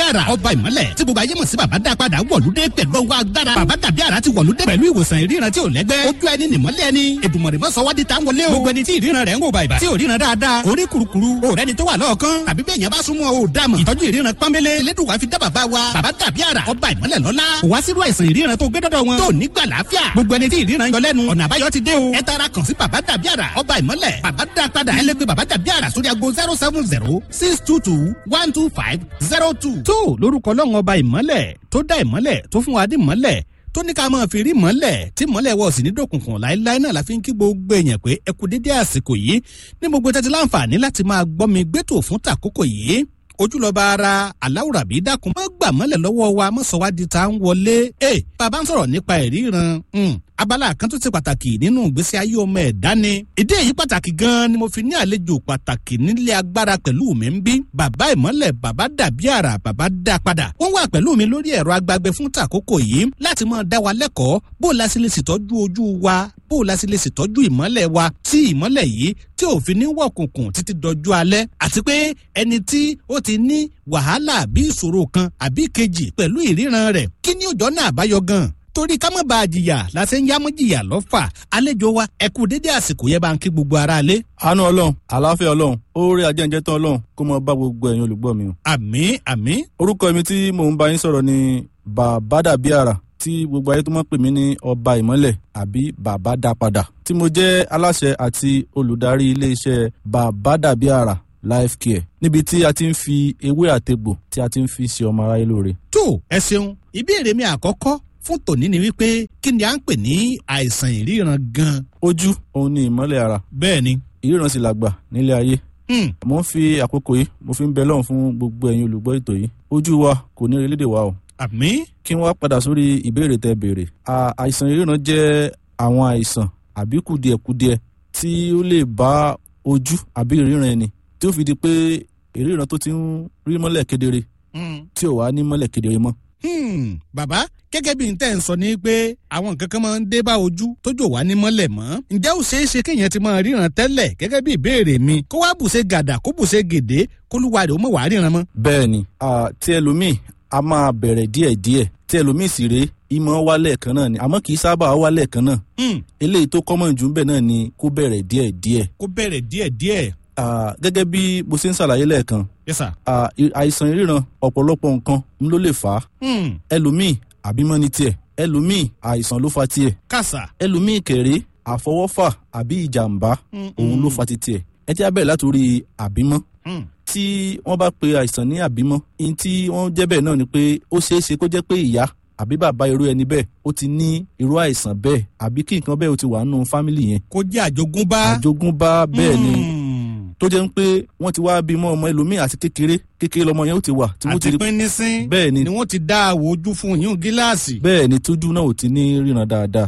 àrà ọba ìmọ́lẹ̀ tí gbogbo ayé mọ̀ sí bàbá dá padà wọ̀lúdé pẹ̀lú ọwọ́ agbára bàbá dàbí àrà ti wọ̀lúdé pẹ̀lú ìwòsàn ìríran tí ò lẹ́gbẹ́ ojú ẹni nìmọ́lẹ̀ ẹni èdùmọ̀rì mọ́ sọ wádìí tá ń wọlé o gbogbo ẹni tí ìríran rẹ̀ ń wò bàìbà tí ò ríran dáadáa orí kurukuru òrẹ́ ni tó wà lọ́ọ̀kan tàbí bẹ́ẹ̀ yẹn bá súnmọ́ o dàmọ̀ ìtọ́jú ìríran pọ́nbélé elédùnwá fi dá bàbá wa bàbá dàbí àrà ọba ìmọ́lẹ̀ lọ́lá kò wá sírú àìsàn ìríran tó gbé dọ́dọ̀ wọn tó nígbà láàfíà gbogbo ẹni tí ìríran yọ lẹ́nu ọ̀nà àbáyọ ti dé o ẹ tara kàn sí bàbá dàbí àrà ọba ìmọ́lẹ̀ bàbá dá padà ẹ lè pe bàbá dàbí àrà sórí ago zero seven zero six two two one two five zero two. tó lórúkọ lọ́wọ́n ọba ìmọ́lẹ̀ tó dá ìmọ́lẹ̀ tó fún wa dé ìmọ́lẹ̀ tó ní ká máa fi rí mọ́lẹ̀ tí mọ́lẹ̀ wọ̀ sí ní dòkùnkùn láéláé náà la fi ń kí gbogbo èèyàn pé ẹ kú dédé àsìkò yìí ní gbogbo tẹ́tí láǹfààní láti máa gbọ́ mi gbẹ́tò fún tàkókò yìí ojúlọba ara aláwùrà bí dákun má gbà mọ́lẹ̀ lọ́wọ́ wa mọ́sọ̀wádìí tá ń wọlé ẹ bàbá ń sọ̀rọ̀ nípa ìríran abala kan tó ti pàtàkì nínú ìgbésí ayé ọmọ ẹ̀dá ni ìdí èyí pàtàkì gan-an ni mo fi ní àlejò pàtàkì nílé agbára pẹ̀lú mi ń bí bàbá ìmọ́lẹ̀ bàbá dàbí àrà bàbá dá padà wọ́n wà pẹ̀lú mi lórí ẹ̀rọ agbágbé fún tàkókò yìí láti máa dá wa lẹ́kọ̀ọ́ bó o la sì lè ṣètọ́jú ojú wa bó o la sì lè ṣètọ́jú ìmọ́lẹ̀ wa tí ìmọ́lẹ̀ yìí tí ò fi ní wọ̀kùnkùn títí dọjú alẹ́ àti pé ẹni tí ó ti ní wàhálà àbí ìṣòro kan àbí kejì pẹ̀lú ìríran rẹ̀ kí ni òjọ́ náà àbáyọ gan-an torí ká má bàa jìyà la ṣe ń yá mọ́ jìyà lọ́fà àlejò wa ẹ kú dédé àsìkò yẹn bá ń kí gbogbo ara lé. àánú ọlọ́run àlàáfíà ọlọ́run oore ajẹ́njẹ́ tán ọlọ́run kó mọ bá gbogbo ẹ̀yin olùgbọ́ mi o. àmín àmín. orúkọ mi tí mò ń bá yín sọ̀rọ̀ ni bàbá dàbí àrà tí gbogbo ayé tó mọ̀ pè mí ní ọba ìmọ́lẹ̀ àbí bàbá dá padà tí mo jẹ́ aláṣẹ àti olùdarí iléeṣẹ́ bàbá dàbí àrà life care níbi tí a ti ń fi ewé àtegbò tí a ti ń fi ṣe ọmọ aráyé lóore. tó ẹ ṣeun ìbéèrè mi àkọ́kọ́ fún tòní ni wípé kí ni à ń pè ní àìsàn ìríran gan. ojú òun ni ìmọ́lẹ̀ ara. bẹ́ẹ̀ ni. ìríran sì làgbà nílé ayé. mo ń fi àkókò yìí mo fi ń bẹ lọ́hùn fún gbogbo ẹ̀yin olùgbọ́ ètò yìí ojú wa kò ní orílẹ̀-èdè wa o. àmín. kí wọ́n padà sórí ìbéèrè tẹ béèrè. àìsàn ìríran jẹ́ àwọn àìsàn àbí kùdìẹ̀kudiẹ tí ó lè bá ojú àbí ìríran ẹni tí ó fi di pé ìríran tó ti ń rí mọ́lẹ̀ kedere tí ò wá ní mọ́lẹ̀ kedere mọ́ hmm, bàbá gẹ́gẹ́ bí n tẹ́ ń sọ ni pé àwọn nǹkan kan máa ń dé bá ojú tójò wá ní mọ́lẹ̀ mọ́ ǹjẹ́ ó ṣeé ṣe kéèyàn ti máa ríran tẹ́lẹ̀ gẹ́gẹ́ bí ìbéèrè mi kó wá bùṣe gàdà kó bùṣe gèdè kólúwa rẹ̀ ó mọ̀ wá ríran mọ́. bẹ́ẹ̀ ni tí ẹlòmíì a máa bẹ̀rẹ̀ díẹ̀díẹ̀ tí ẹlòmíì sì rèé ìmọ̀ wálẹ̀ kan náà ni àmọ́ kì í sábà wálẹ̀ kan náà eléyìí tó kọ́mọ̀ jù ń bẹ̀ náà ni kó bẹ̀rẹ̀ díẹ̀díẹ̀. kó bẹ̀rẹ̀ díẹ̀díẹ̀ gẹ́gẹ́ bí mo ṣe ń ṣàlàyé lẹ́ẹ̀kan yes sir. àìsàn ìríran ọ̀pọ̀lọpọ̀ nǹkan ń ló lè fà á ẹlòmíì àbímọ́ ni tiẹ̀ ẹlòmíì àìsàn ló fa tiẹ̀ kàṣà ẹlòmíì kẹ̀rẹ́ àfọwọ́fà àbí ìjàmbá òun ló fa ti tiẹ̀ ẹ jẹ́ abẹ́rẹ́ látòrí àbímọ́ tí wọ́n bá pe àìsàn ní àbímọ́ ní tí wọ́n jẹ́ bẹ́ẹ̀ náà ni pé ó ṣeé ṣe kó jẹ́ pé ìyá àbí bàbá irú ẹni bẹ́ẹ̀ ó ti ní irú àìsàn bẹ́ẹ̀ àbí kí nǹkan bẹ́ẹ̀ ó ti wà nínú fámìlì yẹn. kó jẹ́ àjogúnbá. àjogúnbá bẹ́ẹ̀ ni tó jẹ́ ń pé wọ́n ti wá bímọ ọmọ ẹlòmíì àti kékeré kékeré lọmọ yẹn ó ti wà. àti pínínsín bẹ́ẹ̀ ni ni wọ́n ti dá àwọ̀ ojú fún yín gíláàsì. bẹ́ẹ̀ ni tójú náà ò ti ní ríran dáadáa.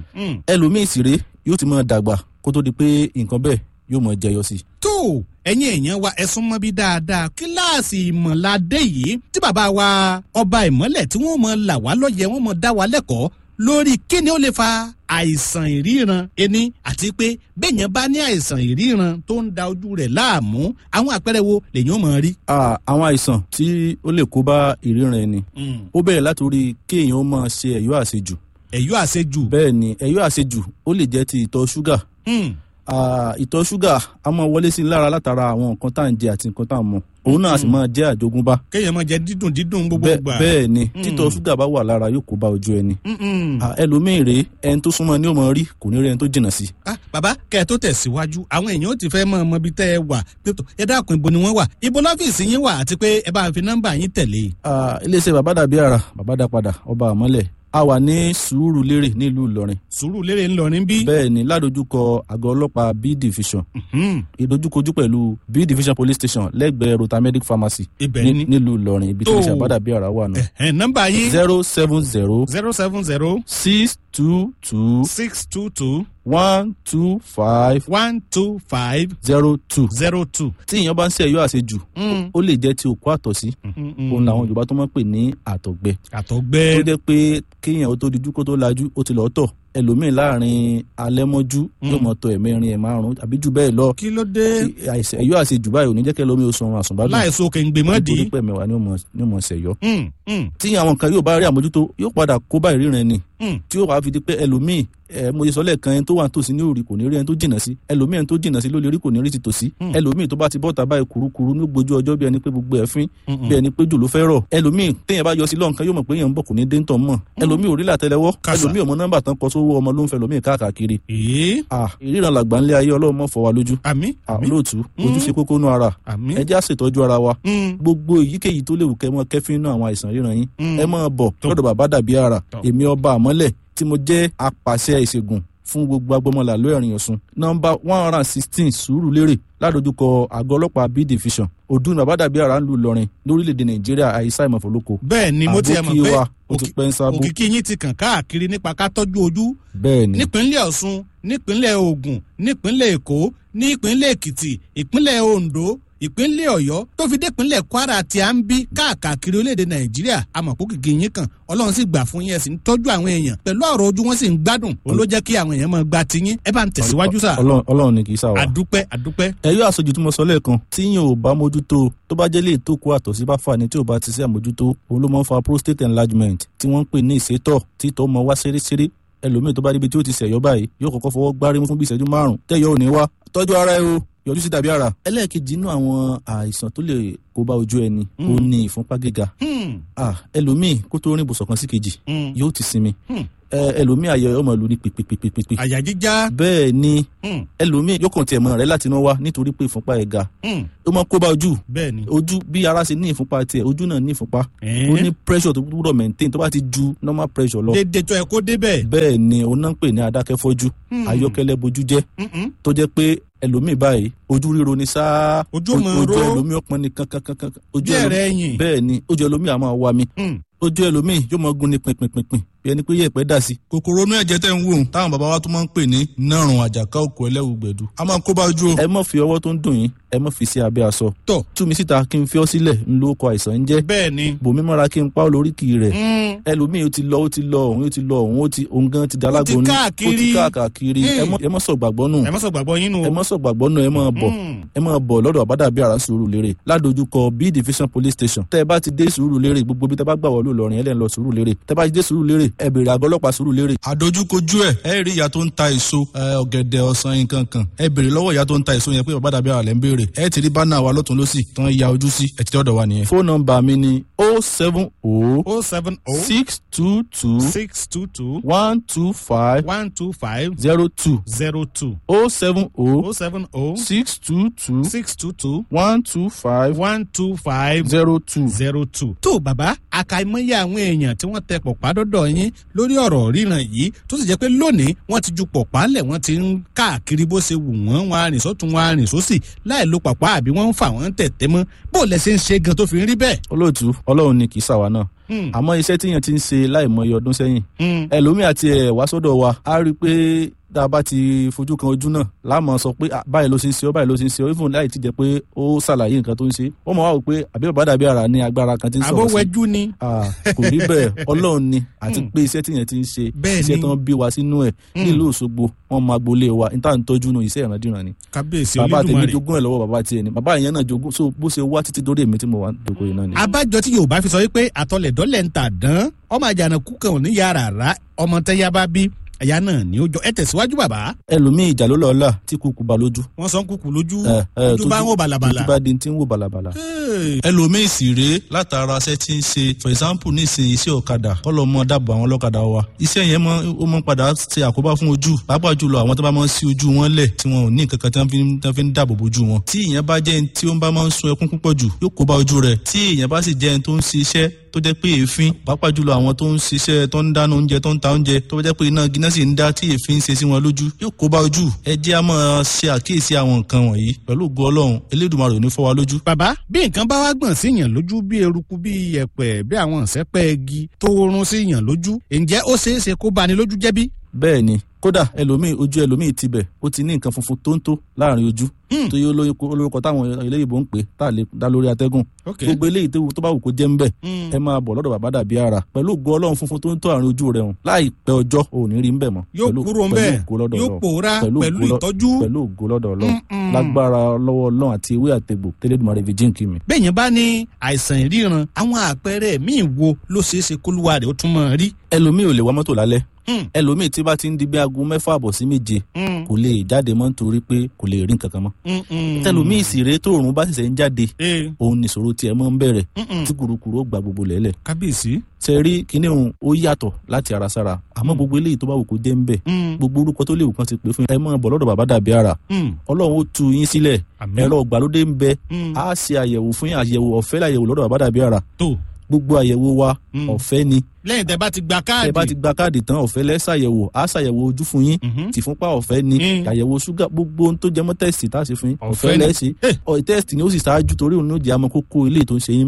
ẹlòmíì sì rèé yóò ti máa dàgbà kó tó di pé nǹkan bẹ́ẹ̀ yóò máa jẹyọ sí i. tó ẹ̀yin èèyàn wa ẹ sún mọ́ bí dáadáa kíláàsì ìmọ̀ládé yìí tí bàbá wa ọba ìmọ́lẹ̀ tí wọ́n mọ̀ là wá lọ́yẹ̀ wọ́n mọ̀ dá wa lẹ́kọ̀ọ́ lórí kíni ó lè fa àìsàn ìríran ẹni àti pé bẹ́ẹ̀yàn bá ní àìsàn ìríran tó ń da ojú rẹ̀ láàmú àwọn àpẹẹrẹ wo lèyàn mọ̀ rí. àwọn àìsàn tí ó lè kó bá ìríran ẹni ó bẹ̀rẹ̀ látòrí kéèyàn ó máa ṣe ẹ̀yọ́ àṣejù. ẹ̀yọ́ àṣejù. bẹ́ẹ̀ ni ẹ̀yọ́ àṣejù ó lè jẹ́ ti ìtọ̀ ṣúgà ìtọ̀ ṣúgà a máa wọlé sí i lára látara àwọn nǹkan tá à ń jẹ àti nǹkan tá à ń mu òun náà sì máa jẹ́ àjogúnbá. kéèyàn máa jẹ dídùn dídùn gbogbo gbà. bẹ́ẹ̀ ni títọ̀ ṣúgà bá wà lára yóò kó bá ojú ẹni. ẹlòmíì rèé ẹni tó súnmọ́ ni ó máa rí kò ní rí ẹni tó jìnnà sí. bàbá kẹ́ ẹ tó tẹ̀síwájú àwọn èèyàn ó ti fẹ́ mọ ọmọ ibi tẹ́ ẹ wà ẹ dákun ibo ni wọ́n wà ibo lọ́fíìsì yín wà àti pé ẹ bá fi nọ́mbà yín tẹ̀lé. iléeṣẹ́ bàbá dàbí àrà bàbá dá padà ọba àmọ́lẹ̀ a wà ní Sùúrùlérè nílùú Ìlọrin. Sùúrùlérè ńlọrin bí. bẹ́ẹ̀ ni ládojúkọ àgọ́ ọlọ́pàá b division. ìdojúkojú pẹ̀lú b division police station lẹ́gbẹ̀ẹ́ rotamedic pharmacy. ibẹ̀ ni nílùú Ìlọrin ibi tí iléeṣẹ́ àbádàbí ara wà náà. nọ́mbà yín. zero seven zero. zero seven zero. six two two. six two two. one two five. one two five. zero two. zero two. tí èèyàn bá ń ṣe ẹ̀yọ́ àṣejù ó lè jẹ́ ti òkú àtọ̀sí òun làwọn Yorùbá tó máa ń pè ní àtọ̀gbẹ. àtọ̀gbẹ. tó jẹ́ pé kéèyàn ó tó dijú kó tó lajú ó ti lọ́ọ́ tọ̀ ẹlòmíì láàrin alẹ́ mọ́jú yóò mọ̀ tó ẹ̀mẹ́rin ẹ̀ márùn-ún àbí jù bẹ́ẹ̀ lọ kí ló dé àìsàn ẹ̀yọ́ àṣejù báyìí ò ní jẹ́ kẹ́ lómi oṣù ọ̀run àsùnbádùn láìsọ kèǹgbè mọ́dì. nítorí pé mẹ́wàá ni ó mọ̀- ni ó mọ̀ ṣẹ̀yọ́ tí àwọn kan yóò bá rí àmójútó yóò padà kó bá ìríran ni tí yóò wá fi di pé ẹlòmíì ẹ mo ṣe sọ lẹ́ẹ̀kan ẹni tó wà nítòsí ní òrì kò ní rí ẹni tó jìnnà sí ẹlòmíì ẹni tó jìnnà sí ló lè rí kò ní rí ti tòsí ẹlòmíì tó bá ti bọ́ta báyìí kurukuru ní gbójú ọjọ́ bí ẹni pé gbogbo ẹ̀ fín bí ẹni pé jù ló fẹ́ rọ̀ ẹlòmíì téèyàn bá yọ sí lọ́nkán yóò mọ̀ pé èèyàn ń bọ̀ kò ní dé ń tọ̀ mọ̀ ẹlòmíì ò rí làtẹ́lẹwọ́ Kàsà. ẹlòmíì ọmọ nọ́mbà tán kọ sówó ọmọ ló ń fẹ́ lòmíì káàkiri ee ah ìríran làgbà ńlẹ̀ ayé ọlọ́run mọ̀ fọ́ wa lójú àmì ah àmì olóòtú ojú ṣe kókó nú ara àmì. ẹ jẹ́ àṣetọ́jú ara wa Mm. gbogbo èyíkéyìí tó léwu kẹ́ mọ́ kẹ́fín náà àwọn àìsàn ríran yín Mm. ẹ máa bọ̀ Tó. lọ́dọ̀ bàbá dàbí ara Tó. èmi ọba àmọ́lẹ̀ tí mo jẹ́ apàṣẹ ìṣègùn fún gbogbo agbọmọlà ló ẹ̀rìn ọ̀sùn nọmba one hundred and sixteen sùúrù lérè ládojúkọ àgọ́ ọlọ́pàá b division ọdún bàbá dàbí ara ń lu Ìlọrin lórílẹ̀‐èdè Nàìjíríà àìsàn ìmọ̀fọ́lọ́kọ bẹ́ẹ̀ ni mo ti ẹ̀ mọ̀ àbókí pé wa ó ti pẹ́ ń sábó òkìkí yín ti kàn káàkiri nípa ká tọ́jú ojú bẹ́ẹ̀ ni nípínlẹ̀ Ọ̀ṣun nípínlẹ̀ Ògùn nípínlẹ̀ Èkó nípínlẹ̀ Èkìtì ìpínlẹ̀ Oǹdó ìpínlẹ̀ Ọ̀yọ́ tó fi dépínlẹ̀ Kwara tí a ń bí káàkiri orílẹ̀-èdè Nàìjíríà àmọ̀pọ̀ kìkì yín kan Ọlọ́run sì gbà fún yín ẹ sì ń tọ́jú àwọn èèyàn pẹ̀lú ọ̀rọ̀ ojú wọn sì ń gbádùn òun ló jẹ́ kí àwọn èèyàn máa gba tiyín ẹ bá ń tẹ̀síwájú sà Ọlọ́run- Ọlọ́run ni kì í sá wa. àdúpẹ́ àdúpẹ́ ẹyọ àṣejù tí mo sọ lẹ́ẹ̀kan tí yín ò bá mójútó tó bá jẹ́ lè tó kó àtọ̀sí bá fà ní tí ò bá ti sí àmójútó òun ló máa ń fa prostate enlargement tí wọ́n ń pè ní ìsétọ̀ tí ìtọ̀ mọ wá ṣeréṣeré ẹlòmíì tó bá débi tí ó ti ṣẹ̀yọ́ báyìí yóò kọ́kọ́ fọwọ́ gbárí mú fún bí ìṣẹ́jú márùn tẹ́yọ̀ ò ní wá tọ́jú ara ẹ o yọjú sí dàbí ara. ẹlẹ́ẹ̀kejì inú àwọn àìsàn tó lè kó bá ojú ẹni ó ní ìfúnpá gíga Hmm, Ah, ẹlòmíì kó tó rìn ibùsọ̀ kan sí kejì hmm. yóò ti sinmi Hmm. Ẹ, ẹlòmíì ayọ̀ ọmọ ìlú ní pèpèpèpèpè àyà jíjá bẹ́ẹ̀ ni Hmm, ẹlòmíì yóò kàn tiẹ̀ mọ́ rẹ̀ láti inú wá nítorí pé ìfúnpá ẹ̀ ga hmm. ó máa kó bá ojú bẹ́ẹ̀ ni ojú bí ara ṣe ní ìfúnpá tiẹ̀ ojú náà ní ìfúnpá ó ní pressure tó gbúdọ̀ maintain tó bá ti ju normal pressure lọ dédé tó ẹ kó débẹ̀ bẹ́ẹ̀ ni òun náà ń pè ní adákẹ́fọ́jú Hmm. ayọ́kẹ́lẹ́ bojú jẹ́ Mm-mm. tó jẹ́ pé ẹlòmíì báyìí ojú ríro ni sáá Ojú máa ojú ró. ẹlòmíì ọpọn ni kankankankan ojú bí ẹ̀rẹ̀ ẹ̀yìn bẹ́ẹ̀ ni ojú ẹlòmíì á máa wá mi Hmm. ojú ẹlòmíì yóò máa gún ní pinpinpinpin bí ẹni pé yẹ̀pẹ̀ dà sí. kòkòrò inú ẹ̀jẹ̀ tẹ̀ ń wò táwọn bàbá wa tún máa ń pè ní nárùn àjàká òkú ẹlẹ́wù gbẹ̀dú a máa kó bá ojú o. ẹ má fi ọwọ́ tó ń dùn yín ẹ má fi sí abẹ́ aṣọ tọ̀ tú mi síta kí n fi ọ́ sílẹ̀ ń lo ọkọ̀ àìsàn ń jẹ́ bẹ́ẹ̀ ni bòmí mọ́ra kí n pa ọ́ lóríkì rẹ̀ Hmm. ẹlòmíì ó ti lọ ó ti lọ òun ó ti lọ òun ó ti òun gan ti dalágbó ní káàkiri. ó ti káàkiri ẹ mọ́- ẹ mọ́ sọ gbàgbọ́ nù ẹ má sọ gbàgbọ́ yín nù ẹ mọ́ sọ gbàgbọ́ nù ẹ máa bọ̀ Hmm. ẹ máa bọ̀ lọ́dọ̀ àbádàbí àrà sùúrù lérè ládojúkọ b division police station tẹ́ ẹ bá ti dé sùúrù lérè gbogbo bí tẹ́ bá gbà wọlé Ìlọrin ẹ lẹ́ ń lọ sùúrù lérè tẹ́ bá ti dé sùúrù lérè ẹ bèrè àgọ́ ọlọ́pàá sùúrù lérè. àdójúkojú ẹ ẹ rí ìyá tó ń ta èso ọ̀gẹ̀dẹ̀ ọ̀sán nǹkan kan ẹ bèrè lọ́wọ́ ìyá tó ń ta èso yẹn pé àbádàbí àrà lẹ́ ń béèrè ẹ ti rí bánà wa lọ́tún lọ́sì tán ya ojú sí ẹ ti dọ́dọ̀ wa nìyẹn. fóònù nọ́mbà mi ni o seven o oh seven oh six two two six two two one two five one two five zero two zero two o seven o oh seven oh six two two six two two one two five one two five zero two. zero two. tó bàbá àkàìmọye àwọn èèyàn tí wọ́n tẹ pọ̀pá dọ́dọ̀ yín lórí ọ̀rọ̀ ríran yìí tó sì jẹ́ pé lónìí wọ́n ti ju pọ̀pá lẹ̀ wọ́n ti ń káàkiri bó ṣe wù wọ́n wọn arìn sọ́tún wọn arìn sósì láì lo pọ̀pá àbí wọ́n ń fà wọ́n tẹ̀tẹ̀ mọ́ bó lẹ ṣe ń ṣe gan tó fi ń rí bẹ́ẹ̀. olóòtú ọlọ́run ni kì í ṣàwa náà Hmm. àmọ́ iṣẹ́ tíyẹn ti ń ṣe láìmọye ọdún sẹ́yìn Hmm. ẹlòmíì àti ẹ̀ wá sọ́dọ̀ wa á rí i pé tá a bá ti fojú kan ojú náà láàmú sọ pé "Ah, báyìí ló ṣe ń ṣe ọ́ báyìí ló ṣe ń ṣe ọ́ even láì ti jẹ́ pé ó ṣàlàyé nǹkan tó ń ṣe ó mọ̀ wá wò pé àbí bàbá dàbí ara ní agbára kan tí ń sọ̀rọ̀ sí àbówẹ́jú ni. Ah, kò rí bẹ́ẹ̀ ọlọ́run ni àti pé iṣẹ́ tíyẹn ti ń ṣe Bẹ́ẹ̀ iṣẹ́ ni. tán bí wa sínú ẹ̀ nílùú Òṣogbo wọn máa gbolé wa níta ń tọ́jú nù iṣẹ́ ìrandíran ni kábíyèsí bàbá tèmi olódùmarè. jogún ẹ̀ lọ́wọ́ bàbá tiẹ̀ ni bàbá yẹn náà jogún so bó ṣe wá títí dórí èmi tí mo wà dòkó yìí náà ni. abájọ tí yorùbá fi sọ wípé àtọlẹ̀dọ́lẹ̀ ń tà dán ọmọ àjànàkú kan ò ní yàrá rà ọmọ tẹ́yà bá bí ẹ̀yà náà ní ó jọ ẹ tẹ̀síwájú bàbá ẹlòmíì ìjà ló lọ́ọ́ là tí kúkú ba lójú. wọ́n sọ ń kúkú lójú ẹ, ẹ, ojú bá ń wò bàlàbàlà. ojú bá di ti ń wò bàlàbàlà. Hey. ẹlòmíì sì rèé látara iṣẹ́ tí ń ṣe for example nísìnyí iṣẹ́ ọ̀kadà kọ́lọ́ mọ́ dábọ̀ àwọn ọlọ́kadà wa iṣẹ́ yẹn mọ́ ó mọ́ padà ṣe àkóbá fún ojú pàápàá jùlọ àwọn tó bá máa ń sí ojú wọn lẹ̀ tí wọn ò ní nǹkan kan tí wọ́n fi ń- tí wọ́n fi ń dáàbò bojú wọn tí ìyẹn bá jẹ́ ẹni tí ó ń bá máa ń sun ẹkún púpọ̀ jù yóò kó bá ojú rẹ̀ tí ìyẹn bá sì jẹ́ ẹni tó ń ṣiṣẹ́ tó jẹ́ pé èéfín pàápàá jùlọ àwọn tó ń ṣiṣẹ́ tó ń dáná oúnjẹ tó ń ta oúnjẹ tó jẹ́ pé iná gíná sì ń dá tí èéfín ń ṣe sí wọn lójú yóò kó bá ojú ẹ jẹ́ á máa ṣe àkíyèsí àwọn nǹkan wọ̀nyí pẹ̀lú ògo Ọlọ́run Elédùmarè ò ní fọ́ wa lójú. bàbá bí nǹkan bá wá gbọ̀n sí yàn lójú bí eruku bí yẹ̀pẹ̀ bí àwọn ìṣẹ́pẹ́ igi tó rún sí yàn lójú ǹjẹ́ ó ṣeé ṣe kó bani lójú jẹ́ bí? bẹ́ẹ̀ ni kódà ẹlòmíì ojú ẹlòmíì tibẹ̀ ó ti ní nǹkan funfun tó ń tó láàrin ojú tó yẹ olórúkọ táwọn eléyìnbó ń pè tá a lè dá lórí atẹ́gùn gbogbo eléyìí tó bá wù kó jẹ́ ń bẹ̀ ẹ máa bọ̀ lọ́dọ̀ bàbá dàbí ara pẹ̀lú ògo ọlọ́run funfun tó ń tó àárín ojú rẹ̀ hùn láìpẹ́ ọjọ́ ò ní rí ń bẹ̀ mọ́ yóò kúrò ń bẹ̀ yóò pòórá pẹ̀lú ìtọ́jú pẹ̀lú ògo lọ́dọ̀ ọlọ́run lágbára lọ́wọ́ ọlọ́run àti ewé àtegbò tẹ́lẹ̀dùmarè fi jíǹkì mi. bẹ́ẹ̀ yẹn bá ní àìsàn ìríran àwọn àpẹẹrẹ míì wo ló ṣeé ṣe kólúwa rẹ̀ ó tún mọ̀ rí. ẹlòmíì ò lè wá mọ́tò lálẹ́ ẹlòmíì tí bá ti ń di bí aago mẹ́fà àbọ̀ sí méje kò lè jáde mọ́ nítorí pé kò lè rí nǹkan kan mọ́. tẹlòmíì sì rèé tóòrùn bá ṣẹ̀ṣẹ̀ ń jáde òun nìṣòro tiẹ̀ mọ́ ń bẹ̀rẹ̀ tí kùrukùru ó gba gbogbo lẹ́lẹ̀. kábíyèsí. ṣe rí kinní òun ó yàtọ̀ láti ara sára àmọ́ gbogbo eléyìí tó bá wù kó jẹ́ ń bẹ̀ gbogbo orúkọ tó lè wù kán ti pè fún ẹ mọ́ bọ̀ lọ́dọ̀ bàbá dàbí ara ọlọ́run ó tu yín sílẹ̀ ẹ̀rọ ìgbàlódé ń bẹ á ṣe àyẹ̀wò fún yín àyẹ̀wò ọ̀fẹ́ láyẹ̀wò lọ́dọ̀ bàbá dàbí ara gbogbo àyẹ̀wò wa ọ̀fẹ́ ni lẹ́yìn tẹ́ bá ti gba káàdì. tẹ́ bá ti gba káàdì tán ọ̀fẹ́ lẹ́ ṣàyẹ̀wò á ṣàyẹ̀wò ojú fún yín tìfúnpá ọ̀fẹ́ ni àyẹ̀wò ṣúgà gbogbo ohun tó jẹ mọ́ tẹ́sítì tá a ṣe fún yín ọ̀fẹ́ lẹ́ ṣe ọ̀ tẹ́sítì ni ó sì ṣáájú torí òun ní ó jẹ́ àmọ́ kókó ilé tó ń ṣe yín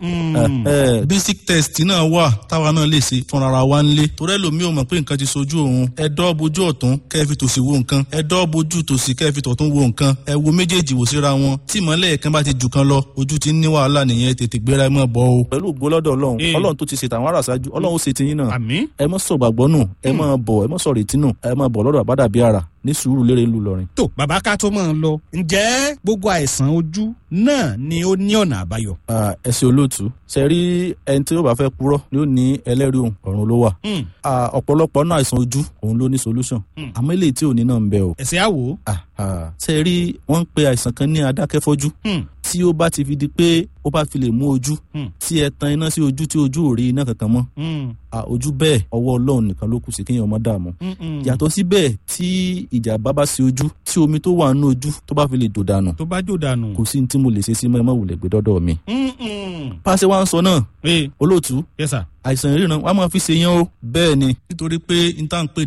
bẹ̀. basic test náà wà táwa náà lè ṣe fúnra wa ń lé torí ẹlòmíì ò mọ̀ pé nǹkan ti sojú òun ẹ dọ́ bojú ọ̀tún kẹ́ fi tòsì wo nǹkan ẹ dọ́ bojú tòsì kẹ́ fi tọ̀tún wo nǹkan ẹ wo méjèèjì wò síra wọn tí ìmọ̀lẹ̀ kan bá ti jù kan lọ ojú ti ń ní wàhálà nìyẹn tètè gbéra ẹ mọ̀ bọ́ o. pẹ̀lú ògbólọ́dọ̀ ọlọ́run ọlọ́run tó ti ṣètò àwọn aráàsájú ọlọ́run ó ṣe ti yín náà àmín. ẹ mọ sọ gbàgbọ́ nù ẹ mọ bọ̀ ẹ mọ sọ retí nù ẹ mọ bọ̀ lọ́dọ̀ àbádàbí ara ní sùúrù lérè ńlú lọrin. tó bàbá ká tó máa ń lọ ǹjẹ́ gbogbo àìsàn ojú náà ni ó ní ọ̀nà àbáyọ. ẹ ṣe olóòtú ṣe rí ẹni tí ó bá fẹ́ purọ́ ni ó ní ẹlẹ́rìí òun ọ̀run ló wà. ọ̀pọ̀lọpọ̀ náà àìsàn ojú òun ló ní solution àmọ́ eléyìí tí ò ní náà ń bẹ o. ẹ̀sẹ̀ àwò. ṣe rí wọ́n ń pe àìsàn kan ní adákẹ́fọ́jú tí ó bá ti fi di pé ó bá fi lè mú ojú tí ẹ tan iná sí ojú tí ojú ò rí iná kankan mọ́ ojú bẹ́ẹ̀ ọwọ́ ọlọ́run nìkan ló kù sí kéèyàn ọmọ dààmú yàtọ̀ síbẹ̀ tí ìjàmbá bá sí ojú tí omi tó wà nínú ojú tó bá fi lè jò dànù tó bá jò dànù. kò sí ní tí mo lè ṣe sí mọ́ ẹ má wulẹ̀ gbé dọ́dọ̀ mi. pàṣẹ wa ń sọ náà olóòtú yes sir. àìsàn ìríran wa máa fi ṣe yẹn o bẹ́ẹ̀ ni nítorí pé n tá n pè